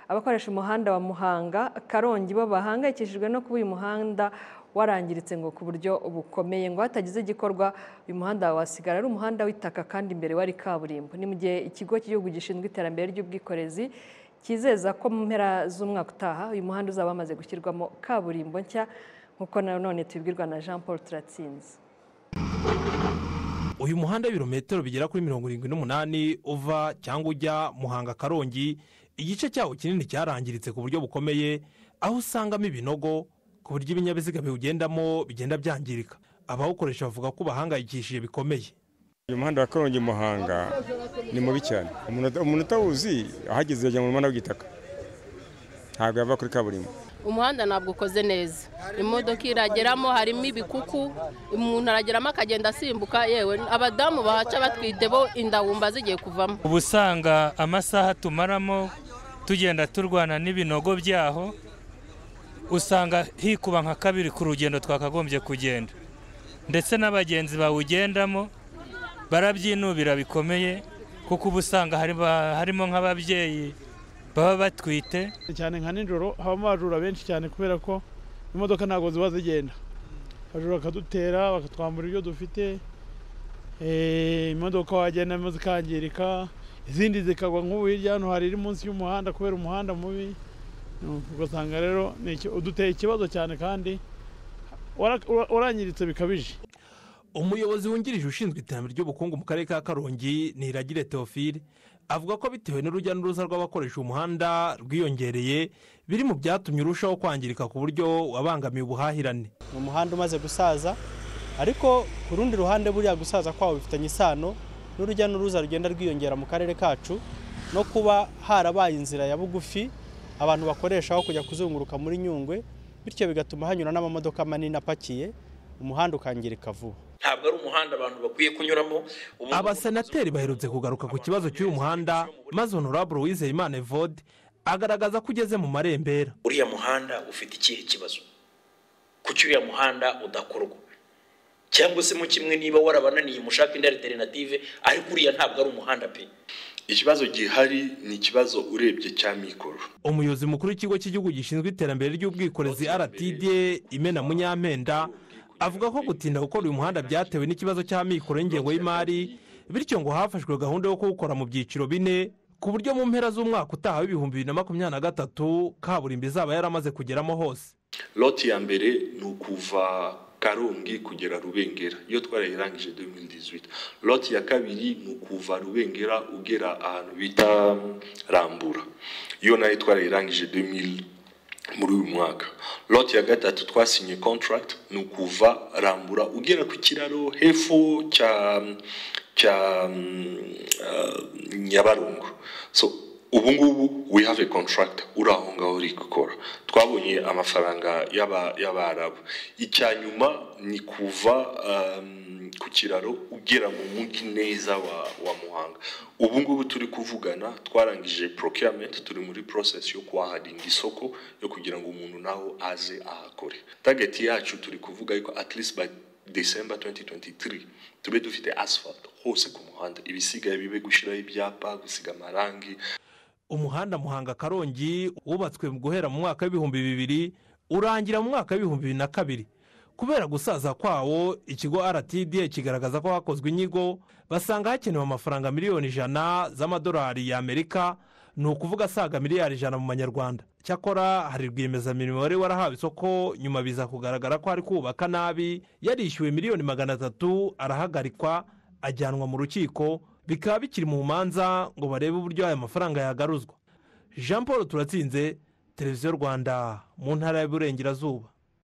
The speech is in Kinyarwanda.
abakoresha umuhanda wa Muhanga Karongi bo bahangayikishijwe no kuba uyu muhanda warangiritse ngo ku buryo bukomeye ngo hatagize igikorwa uyu muhanda wasigara ari umuhanda w'itaka kandi imbere wari kaburimbo ni mu gihe ikigo cy'igihugu gishinzwe iterambere ry'ubwikorezi cyizeza ko mu mpera z'umwaka utaha uyu muhanda uzaba wamaze gushyirwamo kaburimbo nshya nk'uko nanone tubibwirwa na jean paul turatsinze uyu muhanda w'ibirometero bigera kuri mirongo irindwi n'umunani uva cyangwa ujya muhanga karongi igice cyawo kinini cyarangiritse ku buryo bukomeye aho usangamo ibinogo ku buryo ibinyabiziga biwugendamo bigenda byangirika abawukoresha bavuga ko bahangayikishije bikomeye uyu muhanda wa karongi muhanga ni mubi cyane umuntu utawuzi ahageze yajya mu muhanda w'igitaka ntabwo yava kuri kaburimbo umuhanda ntabwo ukoze neza imodoka irageramo harimo ibikuku umuntu arageramo akagenda asimbuka yewe abadamu bahaca batwite bo indabumba zigiye kuvamo uba usanga amasaha tumaramo tugenda turwana n'ibinogo byaho usanga hikuba nka kabiri ku rugendo twakagombye kugenda ndetse n'abagenzi bawugendamo barabyinubira bikomeye kuko uba usanga harimo nk'ababyeyi baba batwite cyane nka nijoro habamo abajura benshi cyane kubera ko imodoka ntabwo ziba zigenda abajura bakadutera bakatwambura ibyo dufite imodoka wagendamo zikangirika izindi zikagwa nk'ubu hirya hano hari iri munsi y'umuhanda kubera umuhanda mubi ugasanga rero uduteye ikibazo cyane kandi warangiritse bikabije umuyobozi wungirije ushinzwe iterambere ry'ubukungu mu karere ka karongi ni iragire teofile avuga ko bitewe n'urujya n'uruza rw'abakoresha umuhanda rwiyongereye biri mu byatumye urushaho kwangirika ku buryo wabangamiye ubuhahirane ni umuhanda umaze gusaza ariko ku rundi ruhande buriya gusaza kwawo bifitanye isano n'urujya n'uruza rugenda rwiyongera mu karere kacu no kuba harabaye inzira ya bugufi abantu bakoresha aho kujya kuzunguruka muri nyungwe bityo bigatuma hanyura n'amamodoka manini apakiye umuhanda ukangirika vuba ntabwo ari umuhanda abantu bakwiye kunyuramo abasenateri baherutse kugaruka ku kibazo cy'uyu muhanda maze honorable wizeyimana evode agaragaza ko ugeze mu marembera uriya muhanda ufite ikihe kibazo kuki uriya muhanda udakorwa cyangwa se mu kimwe niba warabananiye mushaka indi alternative ariko uriya ntabwo ari umuhanda pe ikibazo gihari ni ikibazo urebye cya mikoro umuyobozi mukuru w'ikigo cy'igihugu gishinzwe iterambere ry'ubwikorezi rtd imena munyampenda avuga ko gutinda gukora uyu muhanda byatewe n'ikibazo cy'amikoro y'ingengo y'imari bityo ngo hafashwe gahunda yo kuwukora mu byiciro bine ku buryo mu mpera z'umwaka utaha w'ibihumbi bibiri na makumyabiri na gatatu kaburimbo izaba yaramaze kugeramo hose loti ya mbere ni ukuva karongi kugera rubengera iyo twarayirangije demiridizi loti ya kabiri ni ukuva rubengera ugera ahantu bita rambura iyo nayo twarayirangije demiridizi muri uyu mwaka loti ya gatatu twasinye kontaragiti ni ukuva rambura ugera ku kiraro hepfo cya cya nyabarongo so ubu ngubu we have a contract uri aho ngaho uri gukora twabonye amafaranga y'abarabu icya nyuma ni kuva ku kiraro ugera mu mujyi neza wa muhanga ubu ngubu turi kuvugana twarangije procurement turi muri process yo kuhaharinda isoko yo kugira ngo umuntu nawe aze ahakore target yacu turi kuvuga yuko at least by december 2023 tube dufite asphalt hose ku muhanda ibisigaye bibe gushyiraho ibyapa gusiga amarangi umuhanda muhanga karongi wubatswe guhera mu mwaka w'ibihumbi bibiri urangira mu mwaka w'ibihumbi bibiri na kabiri kubera gusaza kwawo ikigo rtd kigaragaza ko hakozwe inyigo basanga hakenewe amafaranga miliyoni ijana z'amadolari y'amerika ni ukuvuga asaga miliyari ijana mu manyarwanda cyakora hari rwiyemezamirimo wari warahawe isoko nyuma biza kugaragara ko ari kubaka nabi yarishyuwe miliyoni magana atatu arahagarikwa ajyanwa mu rukiko bikaba bikiri mu manza ngo barebe uburyo aya mafaranga yagaruzwa jean paul turatsinze televiziyo rwanda mu ntara y'uburengerazuba